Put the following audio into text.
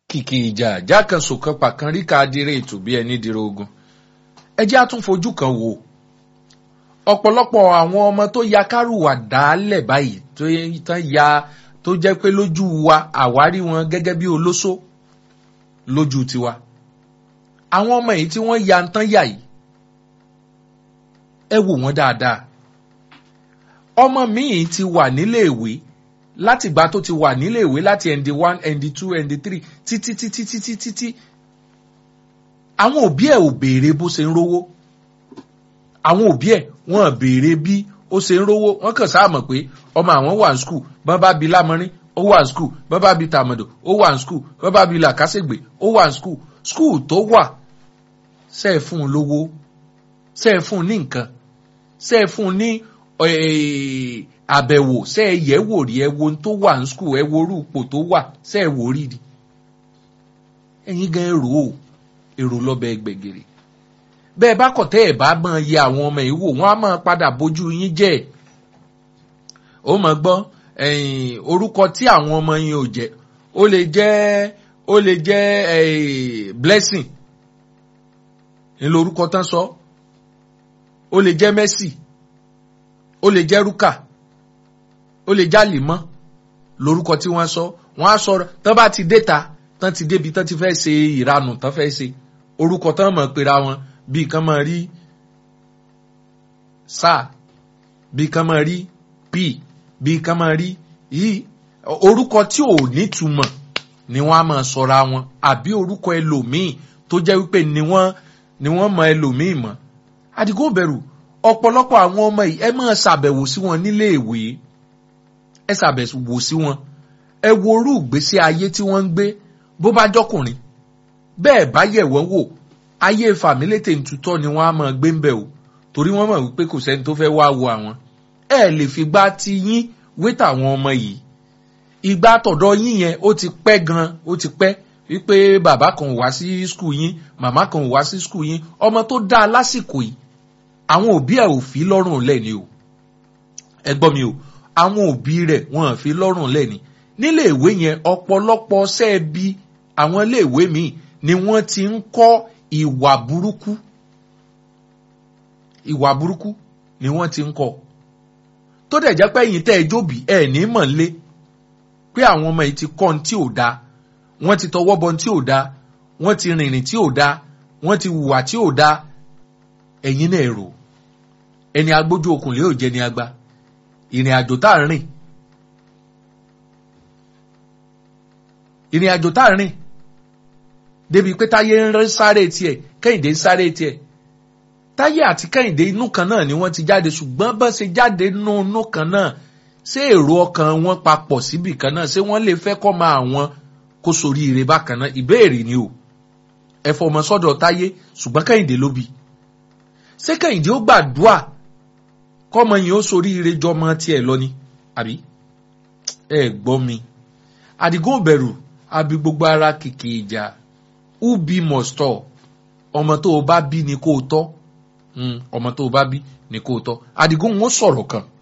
kìkì ìjà jákànṣò kan pàkan ríka adire ètò bí ẹni dìrò ogun ẹ jẹ́ àtúnfojú kan wò ọ̀pọ̀lọpọ̀ àwọn ọmọ tó ya kárùwà dálẹ̀ báyìí tó tán ya tó jẹ́ pé lójú wa àwárí wọn gẹ́gẹ́ bí olóṣó lójú tiwa àwọn ọmọ yìí tí wọ́n ya ń tán yà yìí ẹ wò wọ́n dáadáa ọmọ míì ti wà nílé ìwé látìgbà tó ti wà nílé ìwé láti nd one nd two nd three títí títí títí títí àwọn òbí ẹ̀ ò béèrè bó ṣe ń rówó àwọn òbí ẹ̀ wọ́n béèrè bí ó ṣe ń rówó wọ́n kàn sáà mọ̀ pé ọmọ àwọn wà ní skul bọ́n bá bi lámọ́rín ó wà ní skul bọ́n bá bi tàmọ̀dò ó wà ní skul bọ́n bá bi làkàṣègbè ó wà ní skul skul tó wà ṣe é fún un lówó ṣe é fún un ní nǹkan ṣe é fún un ní àbẹ̀wò ṣe é yẹ̀ wò rí ẹ wo ohun tó wà ní skul ẹ wo orú ipò tó wà ṣe é wò rí rí ẹ̀yin gan èrò o èrò lọ́bẹ̀ gbẹ̀gẹ̀rẹ̀ bẹ́ẹ̀ bá kọ̀ tẹ́ ẹ̀ bá máa yẹ àwọn ọmọ yìí wò wọ́n á máa padà bójú yín jẹ́ ó mọ̀ gbọ́ orúkọ tí àwọn ọmọ yín ò jẹ́ ó lè jẹ́ ó lè jẹ́ blessing ńlọ orúkọ tán sọ ó lè jẹ́ mercy ó lè jẹ́ rúkà ó lè jẹ́ àlìmọ́ lórúkọ tí wọ́n sọ wọ́n á sọ tán bá ti déta tán ti débi tán ti fẹ́ ṣe ìranù tán fẹ́ ṣe orúkọ tán mọ̀ pera wọn bí kan máa rí sáà bí kan máa rí p bí kan máa rí yìí orúkọ tí ò nítumọ̀ ni wọ́n á máa sọra wọn àbí orúkọ ẹlòmíì tó jẹ́ wípé ni wọ́n ni wọ́n mọ ẹlòmíì mọ̀ àdìgún bẹ̀rù ọ̀pọ̀lọpọ̀ àwọn ọmọ yìí ẹ máa ṣàbẹ̀wò sí wọn nílé ìwé ẹ ṣàbẹ̀wò sí wọn ẹ wo orú ìgbésí ayé tí wọ́n ń gbé bó bá jọkùnrin bẹ́ẹ̀ bá yẹ̀ wọ́n wò ayé fàmílétè ntutọ́ ni wọ́n á máa gbé ń bẹ̀ o torí wọ́n mọ̀ wípé kò sẹ́ni tó fẹ́ wá wo àwọn ẹ lè fi gbá ti yín wé tàwọn ọmọ yìí ìgbà tọ̀dọ̀ yín yẹn ó ti pẹ́ gan ó ti pẹ́ wípé bàbá kan ò wá sí skul yín màmá kan ò wá sí skul yín ọmọ tó dáa lásìkò yìí àwọn òbí ẹ̀ ò fi lọ́rùn lẹ́ni o ẹ gbọ́ mi o àwọn òbí rẹ̀ wọ́n ò fi lọ́rùn lẹ́ni nílé ìwé yẹn ọ̀pọ̀lọpọ̀ sẹ́ẹ̀bi àwọn ilé ìwé míì ni wọ́n ti ń kọ́ ìwà burúkú ìwà burúkú ni wọ́n ti ń kọ́ tó dẹ̀ jẹ́ pé ẹ̀yin tẹ́ ẹ jóbi ẹ̀ ní mọ̀ lé pé àwọn ọmọ yìí ti kọ́ ohun tí ò dáa wọ́n ti tọwọ́ bọ ohun tí ò dáa wọ́n ti rìnrìn tí ò dáa wọ́n ti hùwà tí ò dáa ẹ̀yin náà rò ẹni agbójú okùn lè ò jẹ́ ni agba ìrìn àjò tá à ń rìn ìrìn àjò tá à ń rìn débi pé táyé ń sáré tiẹ̀ kẹ́hìndé ń sáré tiẹ̀ táyé àti kẹ́hìndé inú kan náà ni wọ́n ti jáde ṣùgbọ́n bá ṣe jáde nínú inú kan náà ṣé èrò ọkàn wọn papọ̀ síbì kan náà ṣé wọ́n lè fẹ́ kọ́ máa wọn kó sórí ire bákan náà ìbéèrè ni o ẹ fọmọ sọ́dọ̀ táyé ṣùgbọ́n kẹ́hìndé ló bí ṣé kẹ́hìndé ó gbàdúà kọ́mọ yìí ó sórí ire jọmọ tiẹ̀ lọ ni àbí ẹ gbọ́ mi àdìgún bẹ̀rù àbí gbogbo ara kìkì ìjà ubi mọ̀stọ̀ ọmọ tó o bá bí ni kó o tọ́ ọmọ tó o bá bí ni kó o tọ́ àdìgún wọn sọ̀rọ̀ kan